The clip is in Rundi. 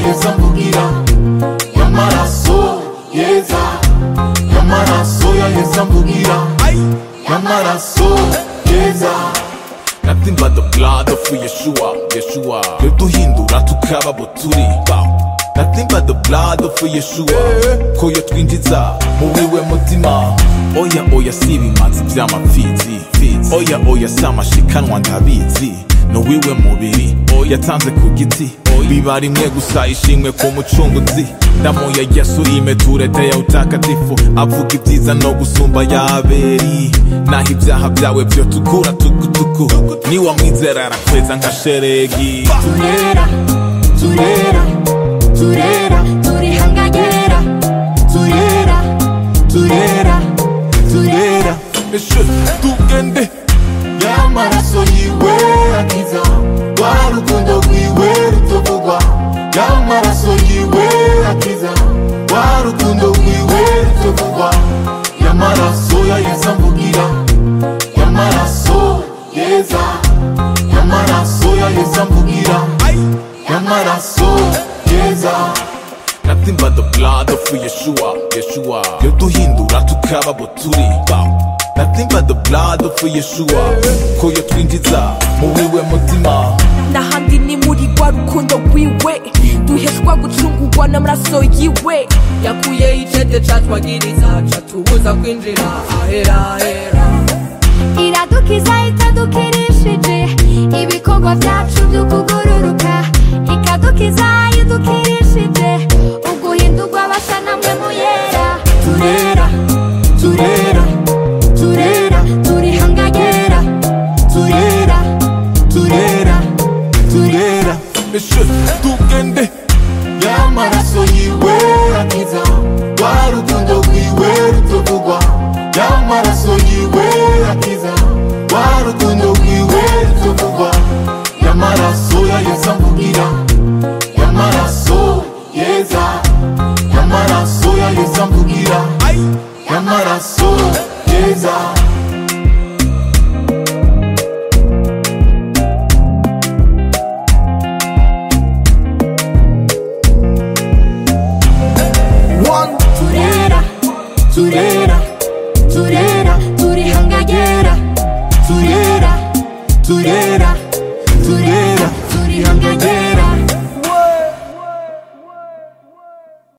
yesu amvugira y'amaraso yeza y'amaraso ya yesu amvugira y'amaraso yeza Nothing but the blood of Yeshua, Yeshua Yoduhindura tukaba abo turi Bow. Nothing but the blood of Yeshua Ko yotwinjiza mu wiwe mutima Oya oya si ibimanzi vy'amapfizi Fizi. Oya oya si amashikanwa ndabizi No wiwe mubiri yatanze ku giti biba rimwe gusa ishimwe ku mucunguzi damu ya yesu imetuletea utakatifu avuga ibyiza no gusumba yaberi naho ibyaha byawe byo tukura tukutuku niwamwizera arakweza nka sheregi turera turera turera turihangagera turera turera turera Eshe, tugende y'amaraso yiwe akiza rwa rukundo rwiwe rutavugwa y'amaraso yiwe akiza rwa rukundo rwiwe rutavugwa y'amaraso ya yesu amvugira y'amaraso yeza y'amaraso ya yesu amvugira y'amaraso yeza Nothing but the blood of Yeshua, Yeshua Yoduhindura tukaba abo turi Bow. Nothing but the blood of Yeshua Ko yotwinjiza mu wiwe mutima n'ahandi ni muri rwa rukundo rwiwe duheshwa gucungurwa n'amaraso yiwe yakuye icete catwagiriza catubuza kwinjira ahera ahera iradukiza itadukirishije ibikorwa byacu byo kugururuka ikadukiza idukirishije uguhindurwa basa namwe muyera turera turera turera turihangagera turera turera turera Eshe, tugende y'amaraso yiwe akiza rwa rukundo rwiwe rutavugwa y'amaraso yiwe akiza rwa rukundo rwiwe rutavugwa y'amaraso ya yesu amvugira y'amaraso yeza y'amaraso ya yesu amvugira y'amaraso yeza turera turera